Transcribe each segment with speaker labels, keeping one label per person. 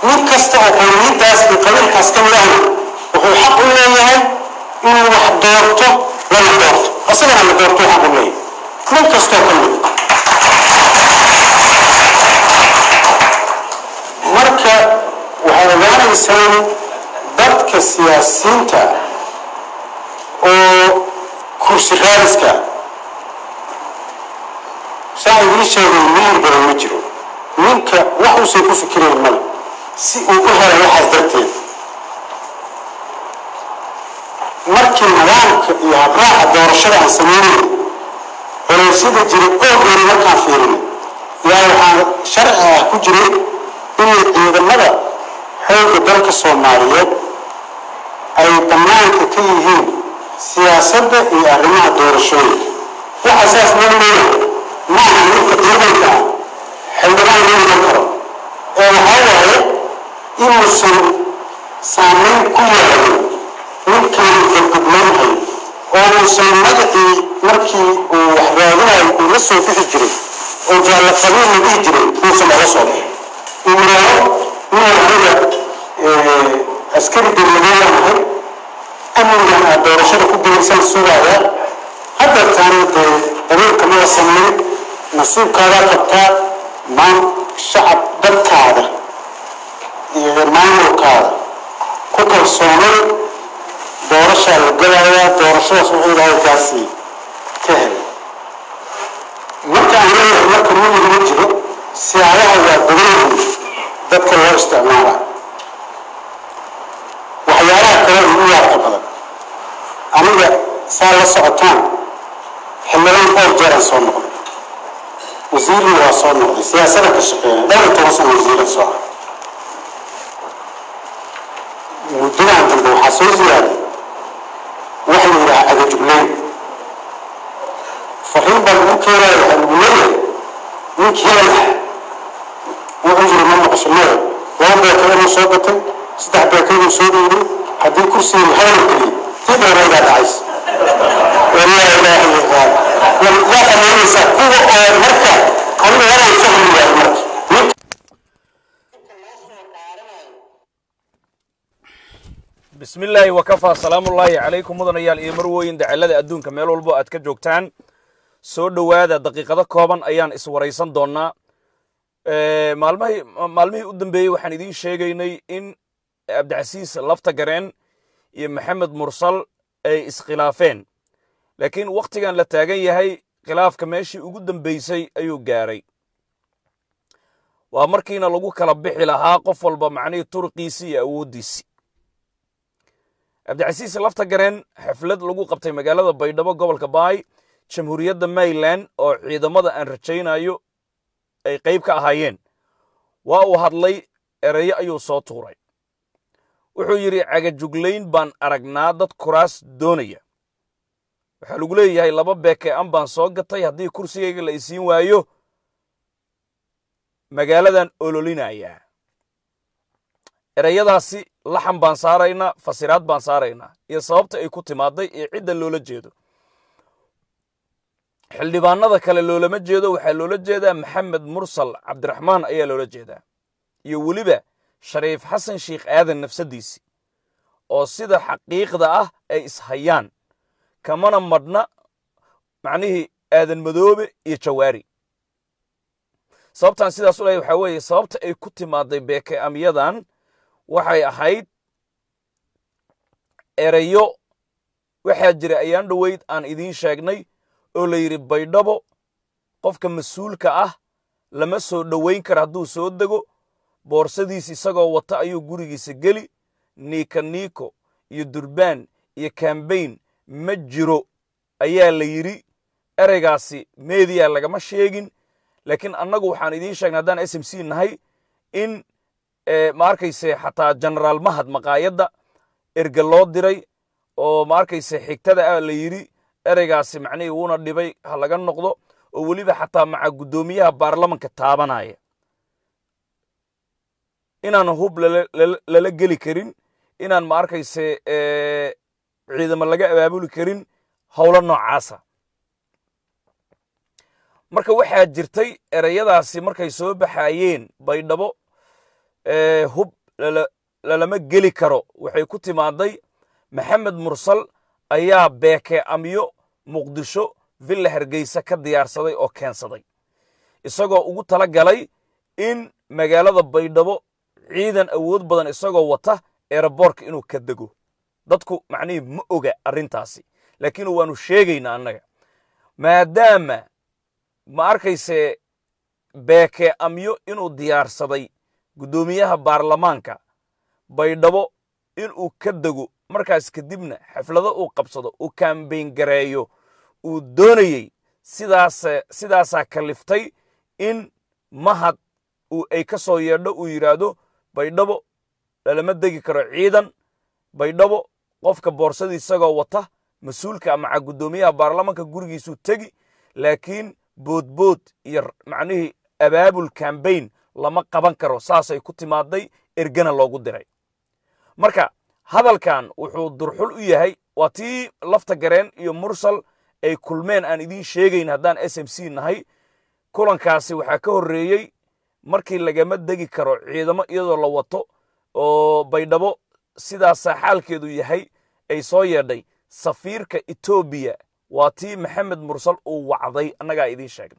Speaker 1: nin kasta oo qowmiyadaas iyo qabiilkaas ka midahna wuxuu xaq u leeyahay inuu wax doorto lana doorto asagana la doorto xaq u leeyahay nin kastoo ka mid marka waxaad ogaanaysaan dadka siyaasiyiinta oo kursi raadiska saa idiin sheegay miyir badan ma jiro ninka wax uusan ku fikirayn male si uu u helo waxaas darteed markii nidaamka iyo habraaca doorashada aan sameynay culeysyada jiray oogeeni markaan fiirinay yaa waxaa sharci ah ku jiray inay ciidamada xoogga dalka soomaaliyeed ay bannaanka ka yihiin siyaasadda iyo arrimaha doorashooyinka waxa saas loo leeyahay maaha ninka ciidanka ah xildhibaan loo iman karo ee waxaa waaye inuusan saameyn ku yeelanin ninkan gabgableynhayo oo uusan magacii markii uu wax raadinayo uu la soo bixi jiray oo jaalla qabiil la dhihi jiray uusan oga soo bixin uu yidhaaho inuu aniga askari dowladeeda ahay amnigan aad doorashada ku gelaysan sugaaya hadda taana dee dabiilka mada sameyn nasiibkaadaa qabtaa maan shacab dadkaada iyo maamulkaada ku kalsoonay doorashaa la galayaa doorashadaas wuxuu ilaahay kaasi ka helay marka aan leeyahay marka miyir ma jiro siyaabaha waa badanyihiin dadka loo isticmaala waxyaalaha kale ugu yaabka badan aniga saa la socotaan xildhibaan dhowr jeeraan soo noqday wasiirna waa soo noqday siyaasada ka shaqeynay dhowr iyo toban sano wasiiran soo ah muddadan dambe waxaa soo ziyaaday waxa la yidhaha agajugleyn fariin baa lagu keenaya waxaa lagu leeyahay ninkii hebel ah wuxuu yiri ma noqosho maya laba beekadanu soo gatay saddex beekaduu soo dhiibay haddii kursiga hayr geliy tii dheeraydaa dhacaysa walaa ilaaha illa yaa qamaynaysaa kuwa oo marka aniga waraan fahmi waayo marka
Speaker 2: bismi illaahi wakafaa salaamullaahi calaykum mudanayaal iyo marwooyin dacalada adduunka meel walbo aad ka joogtaan soo dhowaada daqiiqado kooban ayaan iswaraysan doonnaa maalmahii maalmihii u dambeeyey waxaan idiin sheegaynay in cabdicasiis lafta gareen iyo maxamed mursal ay iskhilaafeen laakiin wakhtigan la taagan yahay khilaafka meeshii ugu dambaysay ayuu gaaray waa markiina lagu kala bixi lahaa qof walba macnihii turqiisii iyo awooddiisii cabdicasiis lafta gareen xaflad lagu qabtay magaalada baydhabo gobolka baay jamhuuriyadda mayland oo ciidamada aan rajaynayo ay qayb ka ahaayeen waa uu hadlay ereyo ayuu soo tuuray wuxuu yidhi cagajuglayn baan aragnaa dad kuraas doonaya waxaa lagu leeyahay laba beeke an baan soo gatay haddii kursigayga la isiin waayo magaaladan ololinayaa ereyadaasi laxan baan saaraynaa fasiraad baan saaraynaa iyo sababta ay ku timaaday iyo cidda loola jeedo xildhibaanada kale loolama jeedo waxaa loola jeedaa maxamed mursal cabdiraxmaan ayaa loola jeedaa iyo weliba shariif xasan sheikh aadan nafsaddiisii oo sida xaqiiqda ah ay ishayaan kamana madhna macnihii aadan madoobe iyo jawaari sababtaan sidaas u lehay waxaa weeye sababta ay ku timaaday beeke amyadan waxay ahayd ereyo waxaa jira ayaan dhoweyd aan idiin sheegnay oo la yidhi baydhabo qofka mas-uulka ah lama soo dhowayn kara hadduu soo dego boorsadiis isagoo wata ayuu gurigiisa geli niika niiko iyo durbaan iyo kambayn ma jiro ayaa la yidhi ereygaasi meediya lagama sheegin laakiin annagu waxaan idiin sheegnay haddaan s m c nahay in ma arkayse xataa genaraal mahad maqaayadda erge loo diray oo ma arkayse xigtada ah la yidhi ereygaasi macnihii wuuna dhibay ha laga noqdo oo weliba xataa maca guddoomiyaha baarlamanka taabanaya inaan hub lala geli karin inaan ma arkayse ciidamo laga abaabuli karin howlo noocaasa marka waxaa jirtay ereyadaasi markay soo baxaayeen baydhabo hub lalama geli karo waxay ku timaaday maxamed mursal ayaa beeke amyo muqdisho villa hargeysa ka diyaarsaday oo keensaday isagoo ugu tala galay in magaalada baydhabo ciidan awood badan isagoo wata eeraboorka inuu ka dego dadku macnihii ma oga arrintaasi laakiin waanu sheegaynaa annaga maadaama ma arkayse beeke amyo inuu diyaarsaday guddoomiyaha baarlamaanka baydhabo inuu ka dego markaas kadibna xaflado uu qabsado uu kambayn gareeyo uu doonayey sidaas sidaasaa kaliftay in mahad ay ka soo yeedho uu yidhaahdo baydhabo lalama degi karo ciidan baydhabo qofka boorsadii isagoo wata mas-uulka maca guddoomiyaha baarlamaanka gurigiisuu tegi laakiin boodbood iyo macnihii abaabul kambayn lama qaban karo saasay ku timaaday ergana loogu diray marka hadalkan wuxuu durxul u yahay waa tii lafta gareen iyo mursal ay kulmeen aan idiin sheegayn haddaan s m c nahay kulankaasi waxaa ka horreeyey markii lagama degi karo ciidamo iyadoo la wato oo baydhabo sidaasaa xaalkeedu yahay ay soo yeedhay safiirka etoobiya waa tii maxamed mursal uu wacday annagaa idiin sheegnay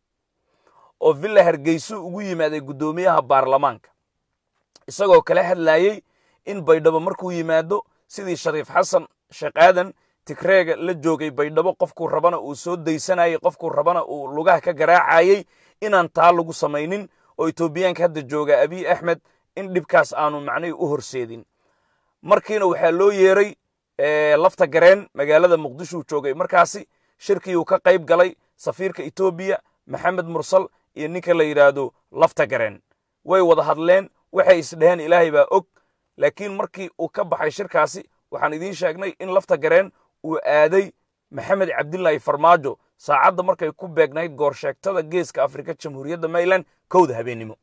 Speaker 2: oo villa hargeysuu ugu yimaaday guddoomiyaha baarlamaanka isagoo kala hadlaayey in baydhabo markuu yimaado sidii shariif xasan sheekh aadan tigreega la joogay baydhabo qofkuu rabana uu soo daysanayey qofkuu rabana uu lugaha ka garaacayey inaan taa lagu samaynin oo etoobiyaanka hadda jooga abiy axmed in dhibkaas aanu macnihii u horseedin markiina waxaa loo yeeray lafta gareen magaalada muqdishuu joogay markaasi shirkiiuu ka qayb galay safiirka etoobiya maxamed mursal iyo ninka la yidhaahdo lafta gareen way wada hadleen waxay isdheheen ilaahay baa og laakiin markii uu ka baxay shirkaasi waxaan idiin sheegnay in lafta gareen uu aaday maxamed cabdilaahi farmaajo saacadda markay ku beegnayd goorsheegtada geeska afrika jamhuuriyadda mayland kowda habeennimo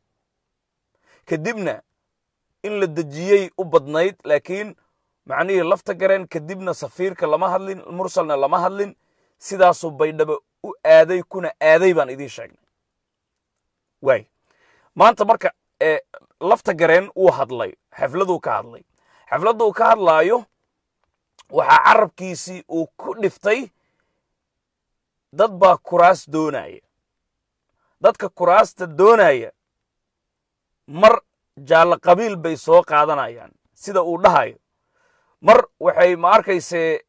Speaker 2: kadibna in la dejiyey u badnayd laakiin macnihii lafta gareen kadibna safiirka lama hadlin mursalna lama hadlin sidaasuu baydhabo u aaday kuna aaday baan idiin sheegnay waay maanta marka lafta gareen uu hadlay xafladuu ka hadlay xafladuu ka hadlaayo waxaa carabkiisii uu ku dhiftay dad baa kuraas doonaya dadka kuraasta doonaya mar jaallo qabiil bay soo qaadanayaan sida uu dhahayo mar waxay ma arkayse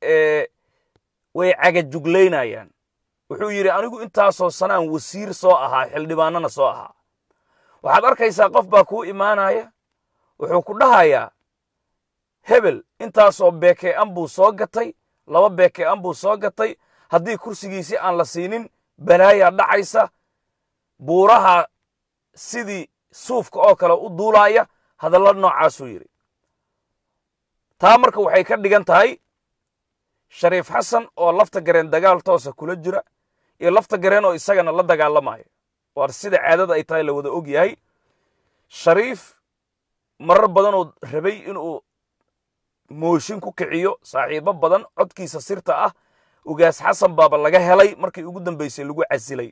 Speaker 2: way cagajuglaynayaan wuxuu yidhi anigu intaasoo sanaan wasiir soo ahaa xildhibaanana soo ahaa waxaad arkaysaa qof baa kuu imaanaya wuxuu ku dhahayaa hebel intaasoo beeke an buu soo gatay laba beeke an buu soo gatay haddii kursigiisi aan la siinin balaayaa dhacaysa buuraha sidii suufka oo kale u duulaaya hadalla noocaasuu yidhi taa marka waxay ka dhigan tahay shariif xasan oo lafta gareen dagaal toosa kula jira iyo lafta gareen oo isagana la dagaalamayo waar sida caadada ay tahay la wada og yahay shariif marar badanoo rabay inuu mooshin ku kiciyo saaxiibo badan codkiisa sirta ah ugaas xasan baaba laga helay markii ugu dambaysay lagu casilay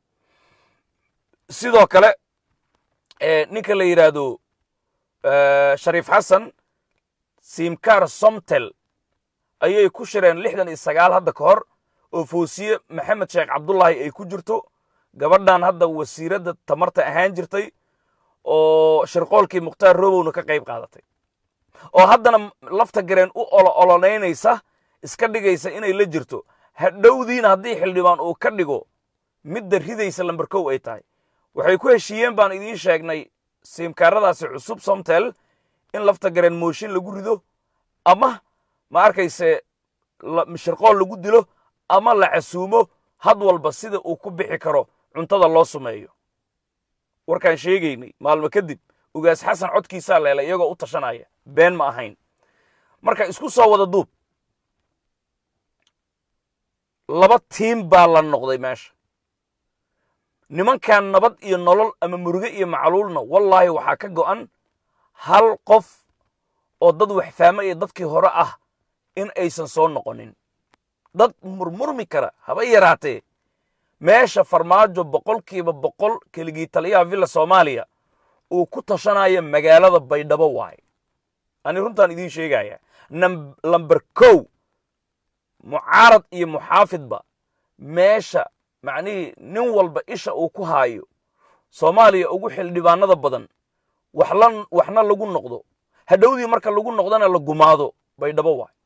Speaker 2: sidoo kale ninka la yidhaahdo shariif xasan simkar somtel ayay ku shireen lixdan iyo sagaal hadda ka hor oo foosiye maxamed sheekh cabdullaahi ay ku jirto gabadhan hadda wasiiradda tamarta ahaan jirtay oo shirqoolkii mukhtaar robowna ka qayb qaadatay oo haddana lafta gareen u olo olonaynaysa iska dhigaysa inay la jirto hadhowdiina haddii xildhibaan uu ka dhigo midda ridaysa lamber kow ay tahay waxay ku heshiiyeen baan idiin sheegnay siimkaaradaasi cusub somtel in lafta gareen mooshin lagu rido ama ma arkayse shirqool lagu dilo ama la casuumo had walba sida uu ku bixi karo cuntada loo sumeeyo warkaan sheegaynay maalmo kadib ugaas xasan codkiisaa leelay iyagoo u tashanaya been ma ahayn marka isku soo wada duub laba tiim baa la noqday meesha nimankan nabad iyo nolol ama muruge iyo macluulna wallaahi waxaa ka go'an hal qof oo dad waxfaamo iyo dadkii hore ah in aysan soo noqonin dad murmurmi kara haba yaraatee meesha farmaajo boqolkiiba boqol keligii taliyaha villa soomaaliya uu ku tashanayo magaalada baydhabo waaye ani runtaan idiin sheegaya lamber kow mucaarad iyo muxaafidba meesha macnihii nin walba isha uu ku haayo soomaaliya ugu xildhibaanada badan waxna lagu noqdo hadhowdii marka lagu noqdana la gumaado baydhabo waay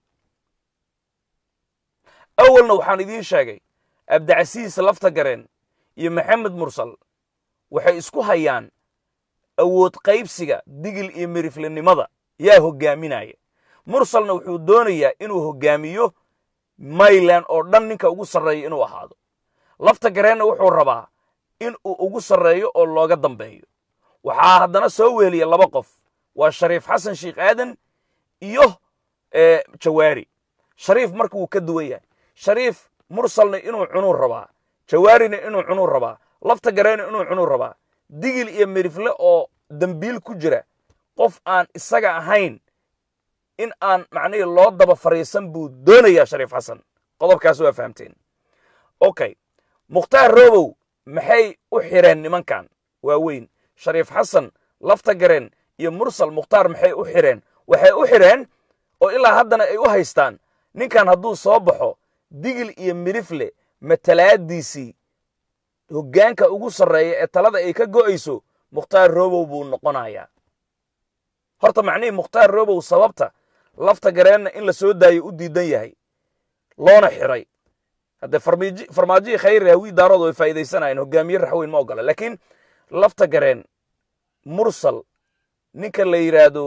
Speaker 2: awalna waxaan idiin sheegay abdicasiis lafta gareen iyo maxamed mursal waxay isku hayaan awood qaybsiga digil iyo miriflinimada yaa hoggaaminaya mursalna wuxuu doonayaa inuu hoggaamiyo mayland oo dhan ninka ugu sarreeyo inuu ahaado lafta gareenna wuxuu rabaa in uu ugu sarreeyo oo looga dambeeyo waxaa haddana soo weeliya laba qof waa shariif xasan sheikh aadan iyo jawaari shariif marka wuu ka duwan yahay shariif mursalna inuu cunuu rabaa jawaarina inuu cunuu rabaa lafta gareenna inuu cunuu rabaa digil iyo mirifle oo dembiil ku jira qof aan isaga ahayn in aan macnihii loo daba fariisan buu doonayaa shariif xasan qodobkaas waa fahamteen okay mukhtaar robow maxay u xireen nimankan waa weyn shariif xasan lafta gareen iyo mursal mukhtaar maxay u xireen waxay u xireen oo ilaa haddana ay u haystaan ninkan hadduu soo baxo digil iyo mirifle matalaadiisii hoggaanka ugu sarreeya ee talada ay ka go'ayso mukhtaar robow buu noqonayaa horta macnihii mukhtaar robow sababta lafta gareenna in la soo daayo u diidan yahay loona xiray haddee farmaajihii khayri hawii daarood way faa'iidaysanayeen hogaamiye raxweyn ma ogola laakiin lafta gareen mursal ninka la yidhaahdo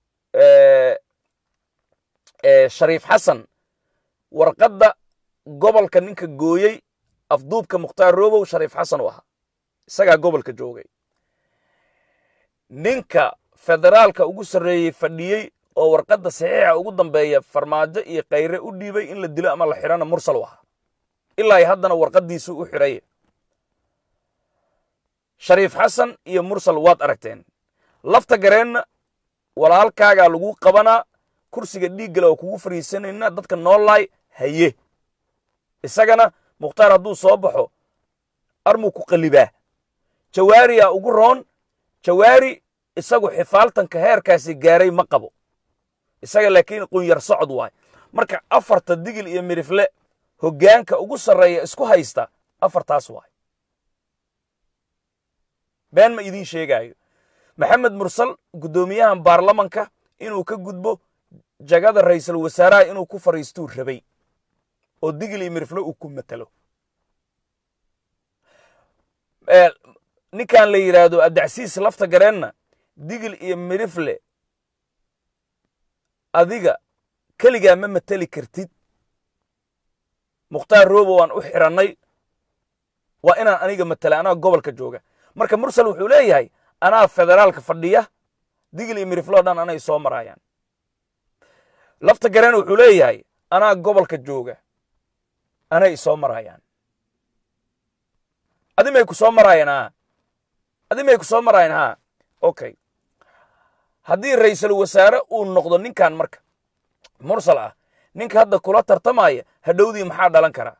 Speaker 2: shariif xasan warqadda gobolka ninka gooyey afduubka mukhtaar robow shariif xasan u ahaa isagaa gobolka joogay ninka federaalka ugu sarreeyey fadhiyey oo warqadda saxiixa ugu dambeeya farmaajo iyo khayre u dhiibay in la dilo ama la xidhana mursal u ahaa ilaa haddana warqaddiisuu u xidhaya shariif xasan iyo mursal waad aragteen lafta gareenna walaalkaagaa lagu qabanaa kursiga dhiiggale oo kugu fariisanayna dadka noolaay haye isagana mukhtaar hadduu soo baxo armuu ku qallibaa jawaariyaa ugu roon jawaari isagu xifaaltanka heerkaasi gaaray ma qabo isaga laakiin qunyar socod waay marka afarta digil iyo mirifle hoggaanka ugu sarreeya isku haysta afartaas waay been ma idiin sheegaayo maxamed mursal guddoomiyahan baarlamanka inuu ka gudbo jagada ra'iisul wasaaraha inuu ku fadhiistuu rabay oo digil iyo mirifle uu ku matalo ninkan la yidhaahdo abdicasiis lafta gareenna digil iyo mirifle adiga keligaa ma mateli kartid mukhtaar robo waan u xidhannay waa inaan aniga matela anaa gobolka jooga marka mursal wuxuu leeyahay anaa federaalka fadhiya digil iyo mirifle o dhan anay soo maraayaan lafta gareen wuxuu leeyahay anaa gobolka jooga anay isoo maraayaan adi may ku soo maraayaan ha adi may ku soo maraayaan ha okay haddii ra'iisul wasaare uu noqdo ninkan marka mursal ah ninka hadda kula tartamaya hadhowdii maxaa dhalan karaa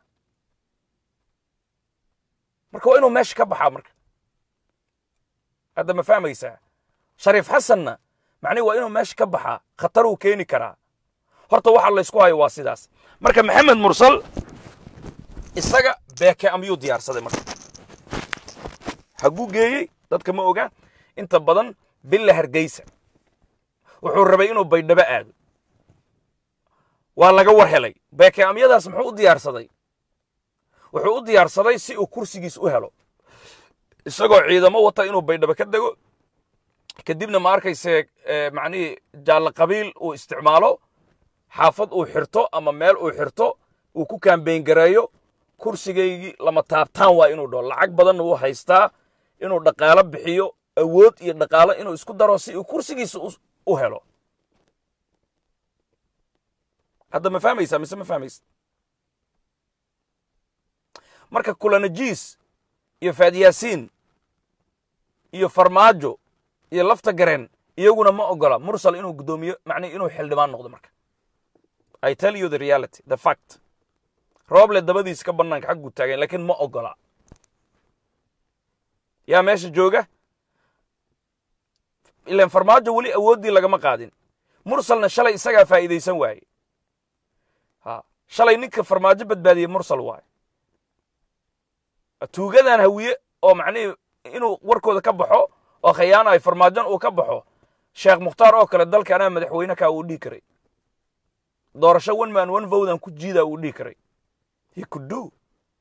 Speaker 2: marka waa inuu meesha ka baxaa marka hadda ma fahmaysaa shariif xasanna macnihi waa inuu meesha ka baxaa khataruu keeni karaa horta waxa laysku hayo waa sidaas marka maxamed mursal isaga beeke amyuu diyaarsaday marka haguu geeyey dadka ma oga inta badan billa hargeysa wuxuu rabay inuu baydhabo aado waa laga war helay beeke amyadaas muxuu u diyaarsaday wuxuu u diyaarsaday si uu kursigiis u helo isagoo ciidamo wata inuu baydhabo ka dego kadibna ma arkayse macnihii jaallo qabiil uu isticmaalo xaafad uu xirto ama meel uu xirto uu ku kaambeyn gareeyo kursigaygii lama taabtaan waa inuu dhaho lacag badanna wuu haystaa inuu dhaqaalo bixiyo awood iyo dhaqaalo inuu isku daro si uu kursigiisa u helo hadda ma fahmaysaa mise ma fahmaysa marka kulanajiis iyo faadyaasiin iyo farmaajo iyo lafta gareen iyaguna ma ogola mursal inuu guddoomiyo macnihi inuu xildhibaan noqdo marka i tell you the reality the fact rooble dabadiis ka bannaanka xagguu taagan laakiin ma ogola yaa meesha jooga ilan farmaajo weli awooddii lagama qaadin mursalna shalay isagaa faa'iidaysan waaye ha shalay ninka farmaajo badbaadiyey mursal waaye tuugadan hawiye oo macnihii inuu warkooda ka baxo oo khayaanayo farmaajon uu ka baxo sheekh mukhtaar oo kale dalka anaa madaxweyne kaa uu dhihi karay doorasho one man one vodan ku jiidaa uu dhihi karay he could do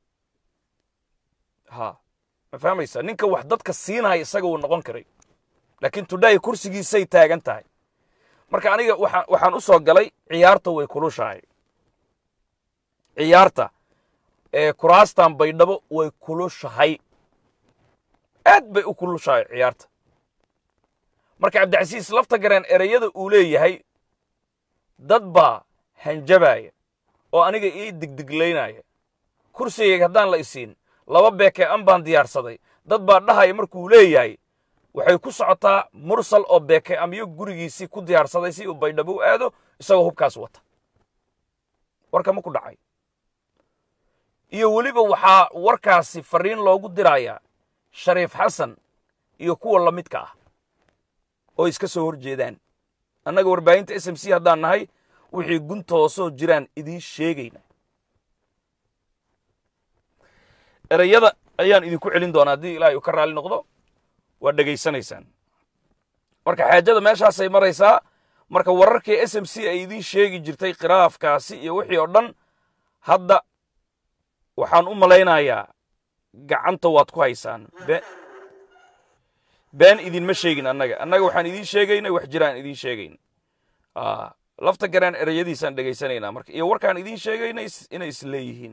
Speaker 2: ha ma fahmaysa ninka wax dadka siinaya isaga uu noqon karay laakiin today kursigiisay taagan tahay marka aniga waxaan waxaan u soo galay ciyaarta way kulushahay ciyaarta ee kuraastan baydhabo way kulushahay aad bay u kulushahay ciyaarta marka cabdicasiis lafta gareen ereyada uu leeyahay dad baa hanjabaya oo aniga ii digdiglaynaya kursigayga haddaan la isiin laba beekee an baan diyaarsaday dad baa dhahaya markuu leeyahay waxay ku socotaa mursal oo beeke amyo gurigiisii ku diyaarsaday si uu baydhabo u aado isagoo hubkaas wata warka ma ku dhacay iyo weliba waxaa warkaasi fariin loogu dirayaa shariif xasan iyo kuwa la midka ah oo iska soo hor jeedaan annaga warbaahinta s m c haddaan nahay wixii gunta hoosoo jiraan idiin sheegayna ereyada ayaan idinku celin doonaa haddii ilaahay uu ka raalli noqdo waa dhegaysanaysaan marka xaajada meeshaasay maraysaa marka wararkii s m c ay idiin sheegi jirtay khilaafkaasi iyo wixii oo dhan hadda waxaan u malaynayaa gacanta waad ku haysaan been idinma sheegin annaga annaga waxaan idiin sheegaynay wax jiraan idiin sheegayn lafta garaan ereyadiisaan dhegaysanaynaa marka iyo warkaan idiin sheegaynay inay is leeyihiin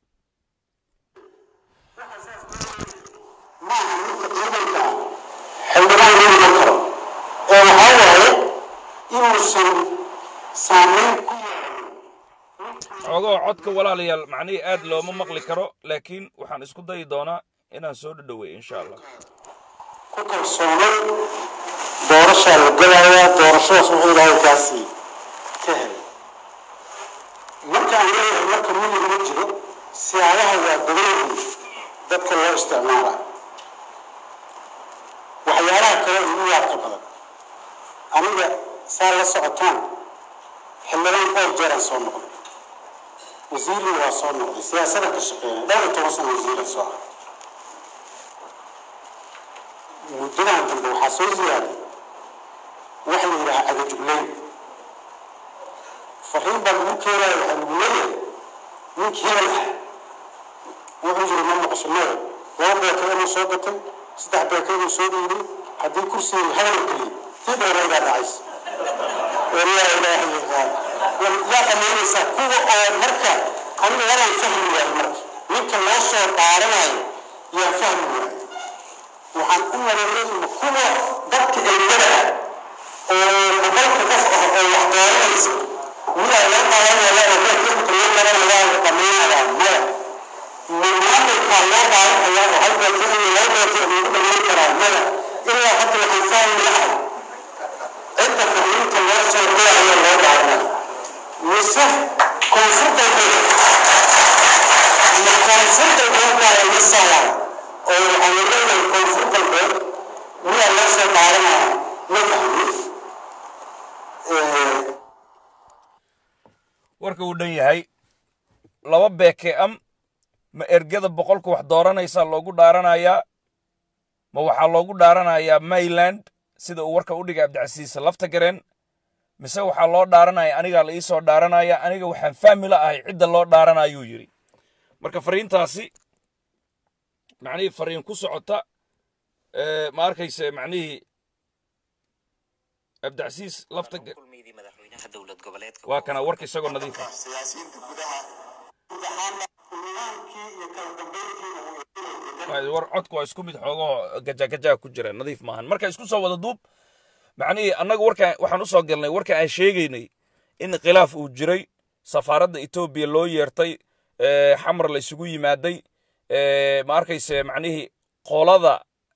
Speaker 1: xildhibaan loo iman karo ee waxaa waaye inuusan saamayn ku
Speaker 2: xoogoo codka walaalayaal macnihii aad looma maqli karo laakiin waxaan isku dayi doonaa inaan soo dhadhowey insha allah
Speaker 1: ku kalsoonay doorashaa la galayaa doorashadaas wuxuu ilaahay kaasii ka helay markaan leeyahay marka miyiga ma jiro siyaabaha waa badan yihiin dadka loo isticmaala waxyaalaha kale ugu yaabka badan aniga saa la socotaan xildhibaan dhowr jeeraan soo noqday wasiirna waa soo noqday siyaasadan ka shaqeynay dhowr iyo toban sano wasiiran soo ah muddadan dambe waxaa soo ziyaaday waxa la yidhaha cagajugleyn fariin baa lagu keenaya waxaa lagu leeyahay ninkii hebel ah wuxuu yiri ma maqasho maya laba beekadanu soo gatay saddex beekaduu soo dhiibay haddii kursigii hadal geliyay tii dheeraydaa dhacaysa walaa ilaaha yaqaan yaa qamaynaysaa kuwa oo marka aniga walaan fahmi waayo marka ninka loo soo dhaaranayo yaa fahmi waayo waxaan u maleeyay kuwa dadka eegada ah oo boqolka qof ah oo wax dooranaysa miyaa loo qaadanaya oo dadka inta loo qaranayaa la dhammaynayaa maya maamulkaa loo qaadanaya oo hal beerta in loo beerta lagu dhammayn karaa maya ilaa hadda waxaan fahmi lahay cidda fahmiinta loo soo diraya loo qaadanaya mise koonfurta ma koonfurta loo qaada masala oo waxaan leeyahay koonfur galbeed miyaa loo soo qaadanaya ma fahmi
Speaker 2: warka uu dhan yahay laba beeke am ma ergada boqolka wax dooranaysaa loogu dhaaranayaa ma waxaa loogu dhaaranayaa mayland sida uu warka u dhigay cabdicasiis lafta gareen mise waxaa loo dhaaranaya anigaa la iisoo dhaaranaya aniga waxaan fahmi la ahay cidda loo dhaaranayuu yidhi marka fariintaasi macnihii fariin ku socota ma arkayse macnihii cabdicasiis lafta waa kana warka isagoo nadiif ah
Speaker 1: siyaasiyiinta gudaha guud ahaanna nidaamkii iyo kala dambeyntii
Speaker 2: war codku waa isku mid xoogoo gajagajaa ku jira nadiif maahan marka isku soo wada duub macnihii annaga warka waxaan u soo galnay warka aan sheegaynay in khilaaf uu jiray safaaradda etoobiya loo yeertay xamar la isugu yimaaday ma arkayse macnihii qolada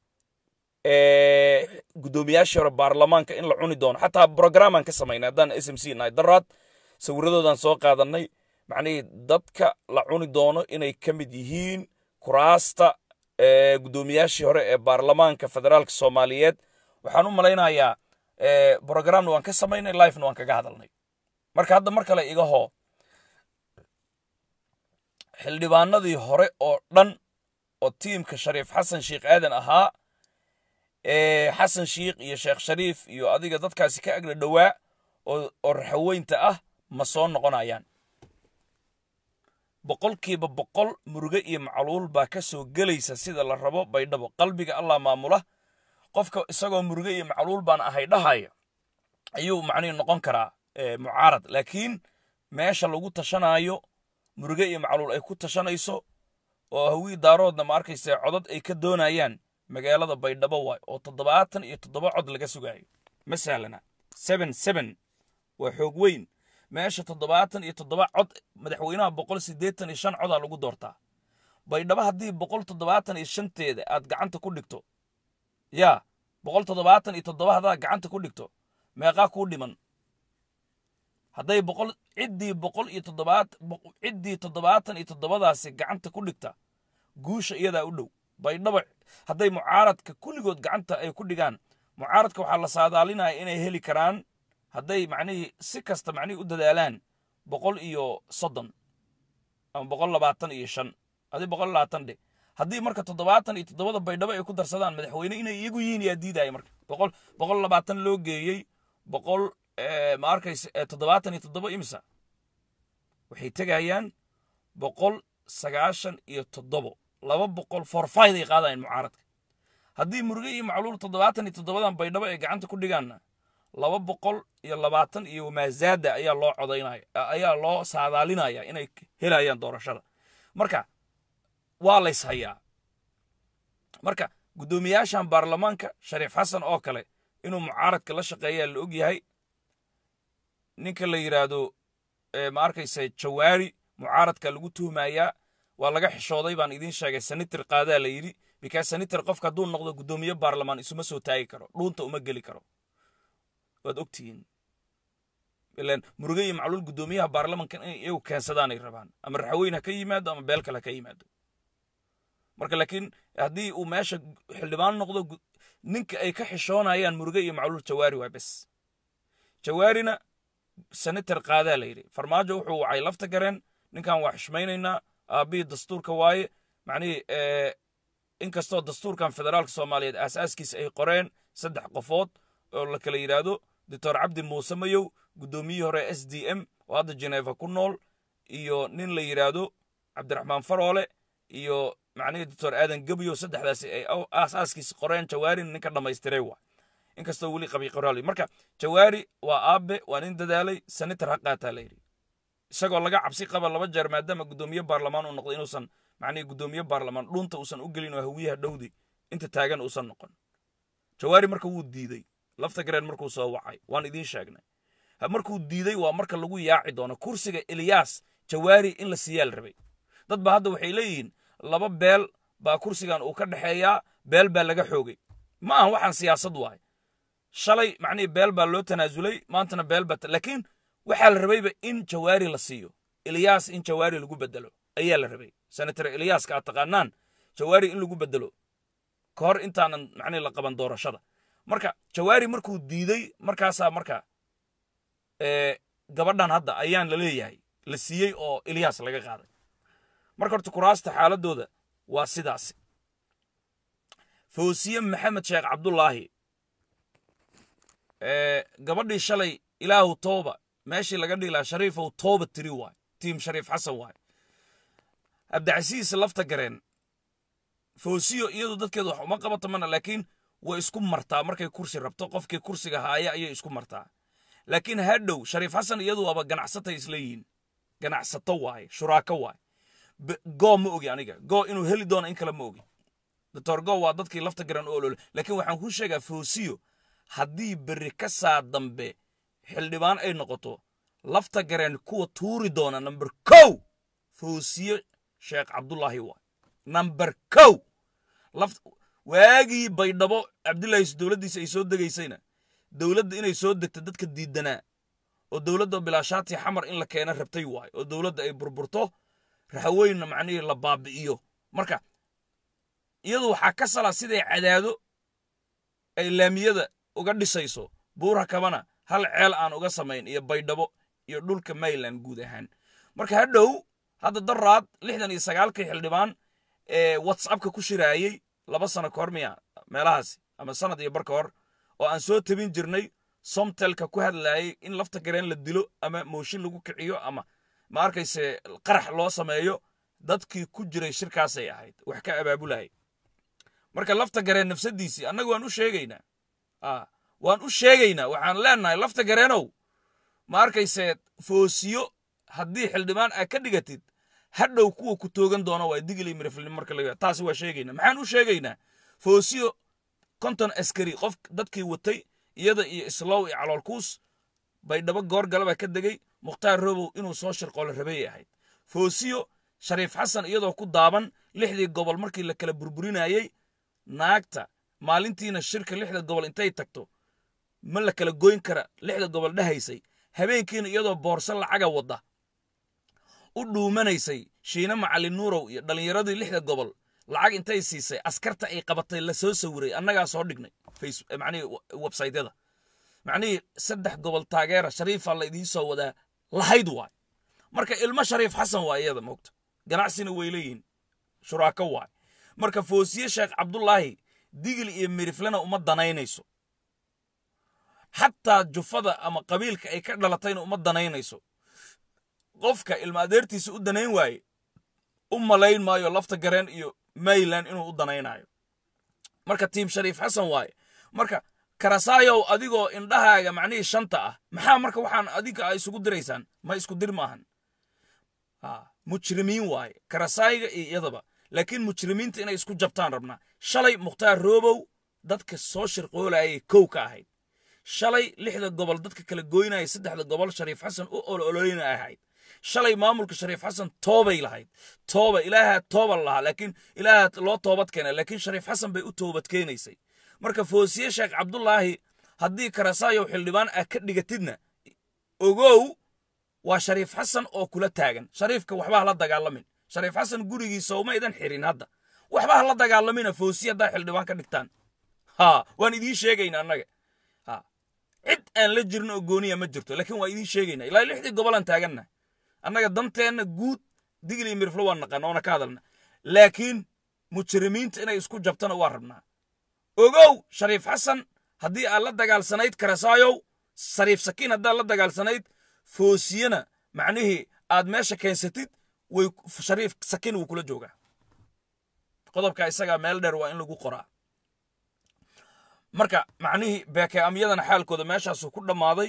Speaker 2: guddoomiyaashii hore baarlamaanka in la cuni doono xataa brogramaan ka samaynay haddaan s m c nahay daraad sawirradoodan soo qaadanay macnihii dadka la cuni doono inay ka mid yihiin kuraasta guddoomiyaashii hore ee baarlamaanka federaalka soomaaliyeed waxaan u malaynayaa brogramna waan ka samaynay lifena waan kaga hadalnay marka hadda mar kale iga hoo xildhibaanadii hore oo dhan oo tiimka shariif xasan sheikh aadan ahaa ee xasan sheikh iyo sheekh shariif iyo adiga dadkaasi ka agla dhowaa oo raxaweynta ah ma soo noqonayaan boqolkiiba boqol muruge iyo macluul baa ka soo gelaysa sida la rabo baydhabo qalbiga allah maamula qofka isagoo muruge iyo macluul baan ahay dhahaya ayuu macnihi noqon karaa mucaarad laakiin meesha lagu tashanaayo muruge iyo macluul ay ku tashanayso oo hawii daaroodna ma arkaysa codad ay ka doonayaan magaalada baydhabo waay oo toddobaatan iyo toddoba cod laga sugaayo ma sahlana seben seben waa xoog weyn meesha toddobaatan iyo toddoba cod madaxweynaha boqol siddeetan iyo shan codaa lagu doortaa baydhabo haddii boqol toddobaatan iyo shanteeda aad gacanta ku dhigto yaa boqol toddobaatan iyo toddoba haddaad gacanta ku dhigto meeqaa kuu dhiman hadday boqol ciddii boqol iyo toddobaat ciddii toddobaatan iyo toddobadaasi gacanta ku dhigta guusha iyadaa u dhow baydhabo hadday mucaaradka kulligood gacanta ay ku dhigaan mucaaradka waxaa la saadaalinaya inay heli karaan hadday macnihii si kasta macnihii u dadaalaan boqol iyo soddon ama boqol labaatan iyo shan haddii boqol labaatan dhe haddii marka toddobaatan iyo toddobada baydhabo ay ku darsadaan madaxweyne inay iyagu yihiin yaa diidaya marka boqol boqol labaatan loo geeyey boqol ma arkaysa toddobaatan iyo toddoba imisa waxay tegayaan boqol sagaashan iyo toddobo laba boqol forfayd ay qaadayaan mucaaradka haddii muruge iyo macluul toddobaatan iyo toddobadan baydhabo ay gacanta ku dhigaanna laba boqol iyo labaatan iyo maazaada ayaa loo codaynaya ayaa loo saadaalinaya inay helayaan doorashada marka waa lays hayaa marka guddoomiyaashan baarlamaanka shariif xasan oo kale inuu mucaaradka la shaqeeyaa la og yahay ninka la yidhaahdo ma arkaysa jawaari mucaaradka lagu tuhmayaa waa laga xishooday baan idiin sheegay sanitir qaadaa la yidhi bikaas sanitir qofka hadduu noqdo guddoomiye baarlamaan isuma soo taagi karo dhuunta uma geli karo waad ogtihiin ilan muruge iyo macluul guddoomiyaha baarlamanka inay iyagu keensadaanay rabaan ama raxweyn ha ka yimaado ama beel kale ha ka yimaado marka laakiin haddii uu meesha xildhibaan noqdo ninka ay ka xishoonayaan muruge iyo macluul jawaari waa bes jawaarina senator qaadaa la yidhi farmaajo wuxuu wacay lafta gareen ninkan waa xishmaynaynaa aabbihii dastuurka waaye macnihii inkastoo dastuurkan federaalka soomaaliyeed aasaaskiisa ay qoreen saddex qofood oo la kala yidhaahdo doctor cabdi muuse mayow guddoomiyihii hore s d m oo hadda jeneeva ku nool iyo nin la yidhaahdo cabdiraxmaan faroole iyo macnihii doctor aadan gebyo saddexdaasi ay aasaaskiisa qoreen jawaarin ninka dhammaystiray waa inkastoo weli qabi qoraali marka jawaari waa aabe waa nin dadaalay senator ha qaataa la yidhi isagoo laga cabsi qaba laba jeer maadaama guddoomiye baarlamaan uu noqdo inuusan macnihii guddoomiye baarlamaan dhunta uusan u gelin oo hawiyaha dhowdi inta taagan uusan noqon jawaari marka wuu diiday lafta gareen markuu soo wacay waan idiin sheegnay markuu diiday waa marka lagu yaaci doono kursiga eliyas jawaari in la siiyaa la rabay dad ba hadda waxay leeyihiin laba beel baa kursigan uu ka dhexeeyaa beel baa laga xoogay ma aha waxaan siyaasad waay shalay macnihii beel baa loo tanaasulay maantana beel baa laakiin waxaa la rabayba in jawaari la siiyo eliyas in jawaari lagu bedelo ayaa la rabay senator eliyaska aad taqaanaan jawaari in lagu bedelo ka hor intaanan macnihi la qaban doorashada marka jawaari markuu diiday markaasaa marka gabadhan hadda ayaan la leeyahay la siiyey oo eliyas laga qaaday marka horta kuraasta xaaladooda waa sidaasi fawsiye maxamed sheekh cabdulaahi gabadhii shalay ilaahu tooba meeshii laga dhihi lahaa shariifow tooba tiri waay tiim shariif xasan waay abdicasiis lafta gareen fawsiyo iyadu dadkeedu wax uma qabato mana laakiin way isku martaa markay kursi rabto qofkii kursiga haaya ayay isku martaa laakiin hadhow shariif xasan iyadu waaba ganacsatay isleeyihiin ganacsato waaye shuraako waaye goo ma ogi aniga goo inuu heli doono in kale ma ogi doctor go waa dadkii lafta garan oo olole laakiin waxaan kuu sheegaa fawsiyo haddii berri ka saa dambe xildhibaan ay noqoto lafta gareen kuwa tuuri doona namber kow fawsiye sheekh cabdulaahi waa namber kow waagii baydhabo cabdilaahi dowladdiisa ay soo degaysayna dowladda inay soo degto dadka diidanaa oo dowladda bilaashaati xamar in la keena rabtay waay oo dowladda ay burburto raxweynna macnihii la baabi'iyo marka iyadu waxaa ka sala siday cadaado ay laamiyada uga dhisayso buura kabana hal ceel aan uga samayn iyo baydhabo iyo dhulka mayland guud ahaan marka hadhow hadda daraad lixdan iyo sagaalkii xildhibaan ee whatsappka ku shiraayey laba sano ka hor miya meelahaasi ama sanad iyo bar ka hor oo aan soo tabin jirnay somtelka ku hadlaayay in lafta gareen la dilo ama mooshin lagu kiciyo ama ma arkayse qarax loo sameeyo dadkii ku jiray shirkaasay ahayd wax ka abaabulaya marka lafta gareen nafsadiisii annaga waan u sheegaynaa waan u sheegaynaa waxaan leenahay lafta gareenow ma arkayse foosiyo haddii xildhibaan aad ka dhigatid hadhow kuwa ku toogan doona waa digili miriflin marka laga taasi waa sheegaynaa maxaan u sheegaynaa foosiyo konton askari qof dadkii watay iyada iyo islow iyo caloolkuus baydhabo goor galaba ka degay mukhtaar robow inuu soo shirqoolo rabay ahayd foosiyo shariif xasan iyadoo ku daaban lixdii gobol markii la kala burburinayey naagta maalintiina shirka lixda gobol intay tagto ma la kala goyn kara lixda gobol dhahaysay habeenkiina iyadoo boorso lacaga wadda u dhuumanaysay shiine macalin nuurow iyo dhallinyaradii lixda gobol lacag intay siisay askarta ay qabatay la soo sawiray annagaa soo dhignay macnihii websaytyada macnihii saddex gobol taageera shariifa la idiin soo wadaa lahayd waay marka ilmo shariif xasan waa iyada moogta ganacsina way leeyihiin shuraako waay marka foosiye sheekh cabdulaahi digil iyo miriflena uma danaynayso xataa jufada ama qabiilka ay ka dhalatayna uma danaynayso qofka ilma adeertiisa u danayn waaye u malayn maayo lafta gareen iyo mayland inuu u danaynayo marka tiim shariif xasan waaye marka karasaayow adigoo indhahaaga macnihii shanta ah maxaa marka waxaan adinka a isugu diraysaan ma isku dir maahan mujrimiin waaye karasaayga iyo iyadaba laakiin mujrimiinta inay isku jabtaan rabnaa shalay mukhtaar roobow dadka soo shirqoolayay kow ka ahayd shalay lixda gobol dadka kala goynaya saddexda gobol shariif xasan u ololeyna ahayd shalay maamulka shariif xasan toobay lahayd tooba ilaaha tooba lahaa laakiin ilaaha loo toobad keena laakiin shariif xasan bay u toobad keenaysay marka foosiye sheekh cabdulaahi haddii karasaayow xildhibaan ah ka dhigatidna ogow waa shariif xasan oo kula taagan shariifka waxba ha la dagaalamin shariif xasan gurigiisa uma idan xirin hadda waxba ha la dagaalamina foosiye haddaa xildhibaan ka dhigtaan ha waan idiin sheegayna annaga ha cid aan la jirin oo gooniya ma jirto laakiin waa idiin sheegayna ilaa lixdii gobolaan taaganna annaga danteenna guud digil iyo miriflo waan naqaan oona ka hadalna laakiin mujrimiinta inay isku jabtana waa rabnaa ogow shariif xasan haddii aad la dagaalsanayd karasaayow shariif sakiin haddaad la dagaalsanayd foosiyana macnihii aad meesha keensatid way shariif sakiin wuu kula joogaa qodobka isagaa meel dheer waa in lagu qoraa marka macnihii beeke amyadana xaalkooda meeshaasuu ku dhammaaday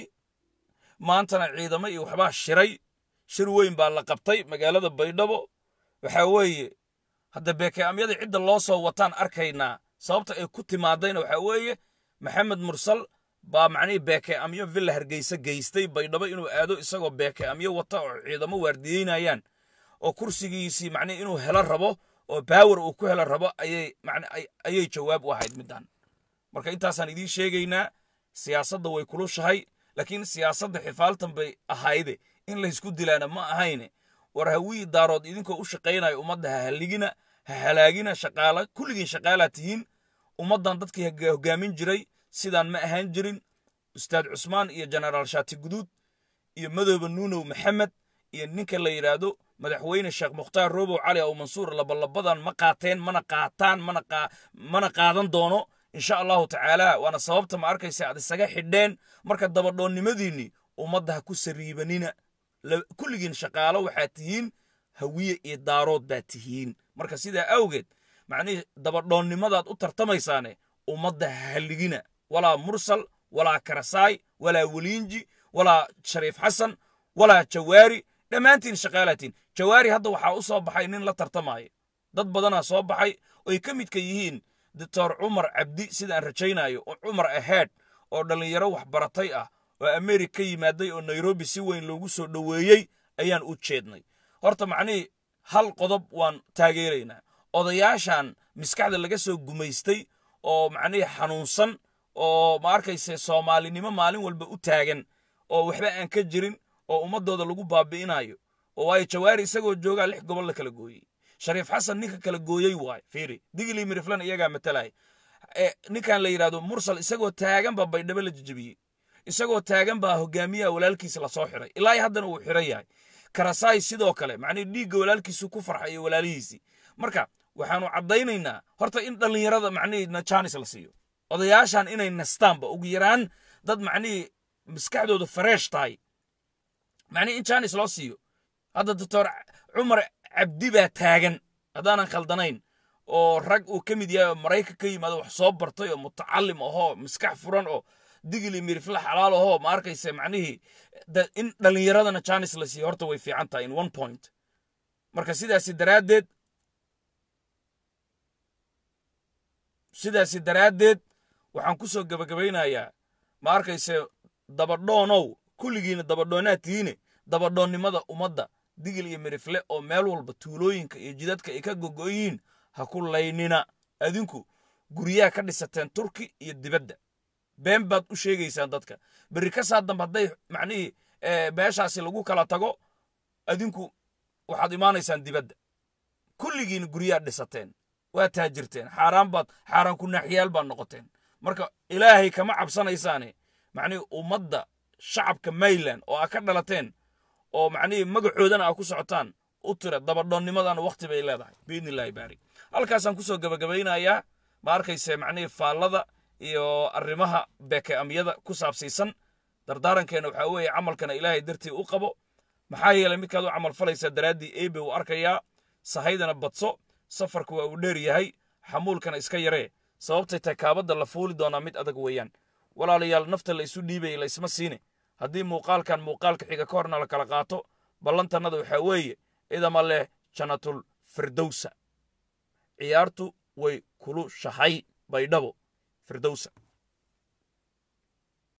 Speaker 2: maantana ciidamo iyo waxbaa shiray shir weyn baa la qabtay magaalada baydhabo waxaa weeye hadda beeke amyada cidda loo soo wataan arkaynaa sababta ay ku timaadayna waxaa weeye maxamed mursal baa macnihii beeke amyo villa hargeysa geystay baydhabo inuu aado isagoo beeke amyo wata oo ciidamo waardiyeynayaan oo kursigiisii macnihi inuu helo rabo oo baawer uu ku helo rabo ayay ayay jawaab u ahayd middan marka intaasaan idiin sheegaynaa siyaasadda way kulushahay laakiin siyaasadda xifaaltan bay ahayde in laysku dilaana ma ahayne war hawii daarood idinkoo u shaqaynaya ummadda ha haligina ha halaagina shaqaala kulligiin shaqaalaa tihiin ummaddan dadkii hogaamin jiray sidaan ma ahaan jirin ustaad cusmaan iyo jenaraal shaati guduud iyo madooba nuunow maxamed iyo ninka la yidhaahdo madaxweyne sheekh mukhtaar roobow cali aw mansuur labalabadan ma qaateen mana qaataan mana qaadan doono insha allahu tacaala waana sababta ma arkaysa aad isaga xidheen marka dabadhoonnimadiinnii ummadda ha ku sariibanina kulligiin shaqaalo waxaad tihiin hawiye iyo daarood baad tihiin marka sidaa awgeed macnihii dabadhoonnimadaad u tartamaysaane ummadda ha halligina walaa mursal walaa karasaay walaa weliinji walaa shariif xasan walaa jawaari dhammaantiin shaqaalaatiin jawaari hadda waxaa u soo baxay nin la tartamaya dad badanaa soo baxay oy ka midka yihiin doctor cumar cabdi sidaan rajaynayo oo cumar ahead oo dhallinyaro waxbaratay ah oo amerika ka yimaaday oo nairobi si weyn loogu soo dhoweeyey ayaan u jeednay horta macnihii hal qodob waan taageeraynaa odayaashan maskaxda laga soo gumaystay oo macnihii xanuunsan oo ma arkayse soomaalinimo maalin walba u taagan oo waxba aan ka jirin oo ummadooda lagu baabi'inayo oo waayo jawaari isagoo joogaa lix gobol la kala gooyey shariif xasan ninka kala gooyey waay fiiri digili miriflan iyagaa matalaya ninkan la yidhahdo mursal isagoo taagan baa baydhabo la jejebiyey isagoo taagan baa hogaamiyaha walaalkiisa lasoo xiray ilaa haddana uu xiran yahay karasaay sidoo kale macnii dhiigga walaalkiisu ku farxayo walaalihiisii marka waxaanu caddaynaynaa horta in dhallinyarada macnihii najanis la siiyo odayaashan inay nastaanba ugu yaraan dad macnihii maskaxdooda fareesh tahay macnihii in janis loo siiyo hadda doctor cumar cabdi baa taagan haddaanan khaldanayn oo rag uu ka mid yahay oo maraykan ka yimaado wax soo bartay oo mutacalim ahoo maskax furan oo digili mirifla xalaal ahoo ma arkayse macnihii in dhallinyaradana janis la siiyo horta way fiican tahay in one point marka sidaasi daraaddeed sidaasi daraaddeed waxaan ku soo gebagabaynayaa ma arkayse dabadhoonow kulligiina dabadhoonaad tihiine dabadhoonnimada ummadda digil iyo mirifle oo meel walba tuulooyinka iyo jidadka ay ka gogoyiin ha ku laynina adinku guryaha ka dhisateen turki iyo dibadda been baad u sheegaysaan dadka berri ka saa dambe hadday macnihii meeshaasi lagu kala tago adinku waxaad imaanaysaan dibadda kulligiina guryaha dhisateen waa taajirteen xaaraan baad xaaraan ku naaxiyaal baad noqoteen marka ilaahay kama cabsanaysaane macnihii ummadda shacabka mayland oo aa ka dhalateen oo macnihii magacoodana aa ku socotaan u tira dabadhoonnimadana wakhti bay leedahay biidni illaahi baari halkaasaan kusoo gebagabaynayaa ma arkayse macnihii faallada iyo arrimaha beeke amyada ku saabsiisan dardaarankeena waxaa weeye camalkana ilaahay dartii u qabo maxaa yeelay midkaad u camal falaysaa daraaddii eebe uu arkayaa sahaydana badso safarku waa uu dheer yahay xamuulkana iska yaree sababtay tahay kaabadda la fuuli doonaa mid adag weeyaan walaalayaal nafta la isu dhiibaya la isma siine haddii muuqaalkan muuqaalka xiga ka horna la kala qaato ballantannada waxaa weeye idama leh jannatul firdowsa ciyaartu way kulu shahay baydhabo firdowsa